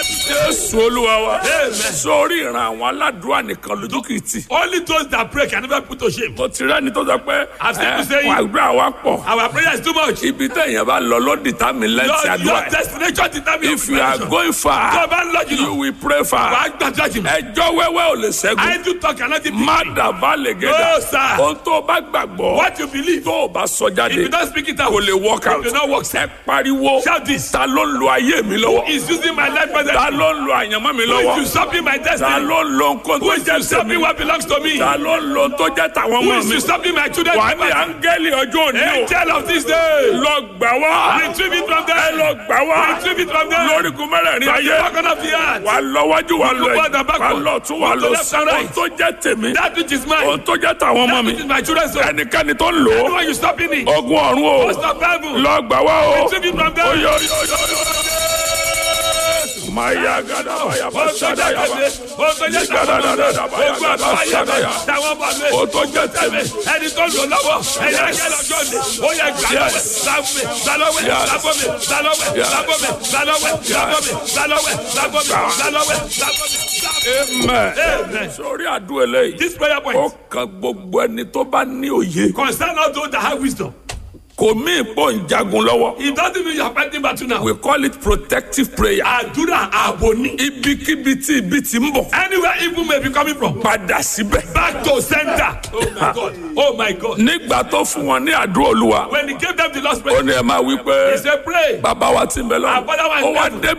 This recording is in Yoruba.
jésù olúwa wa Amen. sórí ìran àwọn aládùúrà nìkan lójú kìí tì Only those that pray can never put to shame. mo ti rẹ́ni tó sọ pé I've seen people ẹ, saying- àdúrà wa pọ̀ Our prayer is too much. ibi téèyàn bá lọ ló dìtàmì lẹ́ǹtì Your, àdúrà your ẹ̀. destination determines if you are going Tó o far bá ń lọ you jùlọ, will pray far wàá gbàdúrà jùlọ. ẹjọ́ wẹ́wẹ́ ò lè ṣẹ́gun I do talk and not má defeat. dàbá lè No, gẹ́dà sir. ohun tó o bá gbàgbọ́ What you believe. tó o bá sọ If jáde you don't speak it out, kò lè work out it will not work. ẹ pariwo Shout this. ta ló ń lo ayé mi lọ́wọ́ Is using my life presently. ta ló ń lo àyànmọ́ mi Who is lọ́wọ́ usurping my ta destiny? ló ń lo nǹkan Who tó is jẹ́ usurping tèmi what belongs to me? ta ló ń lo tó jẹ́ tàwọn Who ọmọ is mi usurping my children's wà á ní property? áńgẹ́lì ọjọ́ òní o Angel of this day. lọ gbà wá Retrieve it from ẹ them. lọ gbà wá Retrieve it from them. lórígun mẹ́rẹ̀ẹ̀rin From ayé the back of the earth. wà á lọ wájú wà á lọ Forward and ẹ̀yìn wà á backward. lọ tún wà á To lọ left sí and ohun right. tó jẹ́ tèmi That which is mine. ohun tó jẹ́ tàwọn ọmọ That mi which is my children's own. ẹnikẹ́ni tó ń lò ó Anyone you stopping it. ogun ọ̀run o Most of heaven. lọ gbà wá o Retrieve it from them. oyo oyo oyo maya gada baya basada ya ba o tó jẹ́ tèmi ẹni tó lò lọ́wọ́ ẹni ajẹ́ lọ́jọ́ ni ó yẹ gbàlọ́wẹ̀ gbàlọ́wẹ̀ gbàlọ́wẹ̀ gbàbọ̀mẹ̀ gbàlọ́wẹ̀ gbàbọ̀mẹ̀ gbàlọ́wẹ̀ gbàbọ̀mẹ̀ gbàlọ́wẹ̀ gbàbọ̀mẹ̀ gbàlọ́wẹ̀ gbàbọ̀mẹ̀. amen Amen. sórí àdúrà eléyìí This prayer ó point kan gbogbo ẹni tó bá ní òye concern all those that have wisdom. kò mí ìpò ń jagun lọ́wọ́ It doesn't mean you are fighting battle now. we call it protective prayer Àdúrà ààbò ni. ibikíbi tí ibi ti ń bọ̀ Anywhere evil may be coming from. padà síbẹ̀ Back to center. Oh my God. Oh my God. nígbà tó fún wọn ní àdúrà olúwa When he gave them the last ó prayer, ní ẹ máa wí pé he said pray. bàbá wa ti ń bẹ lọ Our Father who art ó in wá heaven. débi